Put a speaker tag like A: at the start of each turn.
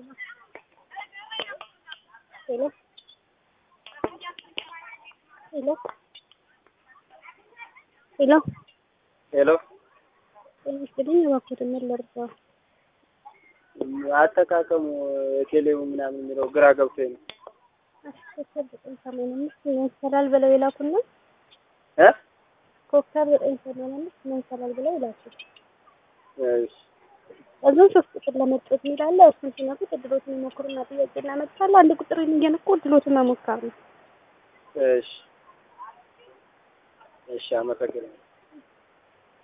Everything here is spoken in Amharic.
A: Hello? Hello? ሄሎ
B: ሄሎ
A: ጤና ይስጥልኝ። እባክዎትን ምን ልርዳው?
B: አጠቃቀሙ ቴሌው ምናምን የሚለው ግራ ገብቶኝ ነው።
A: ኮከብ ዘጠኝ ሰማንያ አምስት መንሰላል ብለው ይላኩና
B: እ
A: ኮከብ ዘጠኝ ሰማንያ አምስት መንሰላል ብለው ይላኩ።
B: እሺ
A: እዚሁ ሶስት ቁጥር ለመጫወት የሚላለ እሱን ሲነኩት እድሎትን ይሞክሩና ጥያቄ እናመጣለን። አንድ ቁጥርን እየነኩ እድሎትን መሞከር ነው።
B: እሺ እሺ፣ አመሰግናለሁ።